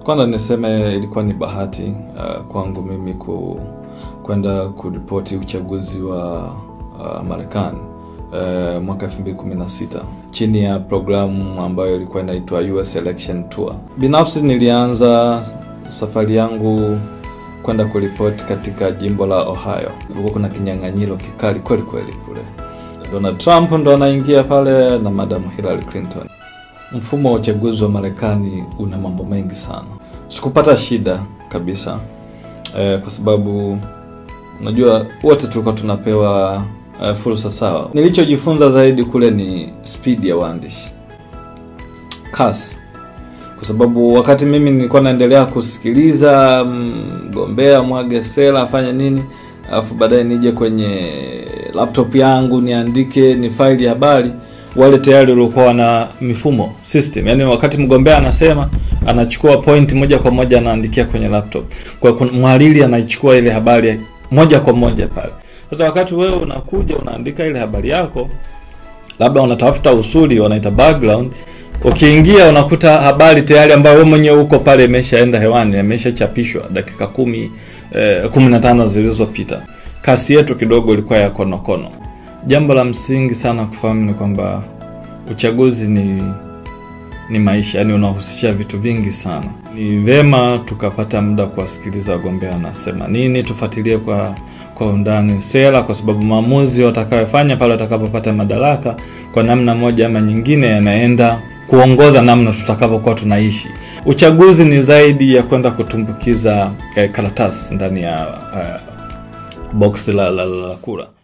kwanza niseme ilikuwa ni bahati uh, kwangu mimi ku, kwenda kuripoti uchaguzi wa uh, Marekani uh, mwaka 2016 chini ya programu ambayo ilikuwa inaitwa US Election Tour. Binafsi nilianza safari yangu kwenda kuripoti katika jimbo la Ohio. Kulikuwa kuna kinyang'anyiro kikali kweli kweli kule. Donald Trump ndo anaingia pale na Madam Hillary Clinton. Mfumo wa uchaguzi wa Marekani una mambo mengi sana. Sikupata shida kabisa eh, kwa sababu unajua wote tulikuwa tunapewa eh, fursa sawa. Nilichojifunza zaidi kule ni speed ya waandishi, kasi, kwa sababu wakati mimi nilikuwa naendelea kusikiliza mgombea mwage sera afanye nini, alafu baadaye nije kwenye laptop yangu niandike ni faili ya habari wale tayari walikuwa na mifumo system, yani wakati mgombea anasema anachukua point moja kwa moja anaandikia kwenye laptop, kwa mhariri anaichukua ile habari moja kwa moja pale. Sasa wakati wewe unakuja unaandika ile habari yako, labda unatafuta usuli, wanaita background, ukiingia unakuta habari tayari ambayo wewe mwenyewe uko pale imeshaenda hewani, imeshachapishwa dakika kumi eh, kumi na tano zilizopita. Kasi yetu kidogo ilikuwa ya konokono. Jambo la msingi sana kufahamu ni kwamba uchaguzi ni ni maisha, yani unahusisha vitu vingi sana. Ni vema tukapata muda kuwasikiliza wagombea wanasema nini, tufuatilie kwa kwa undani sera, kwa sababu maamuzi watakayofanya pale watakapopata madaraka kwa namna moja ama nyingine yanaenda kuongoza namna tutakavyokuwa tunaishi. Uchaguzi ni zaidi ya kwenda kutumbukiza eh, karatasi ndani ya eh, boksi la, la, la, la kura.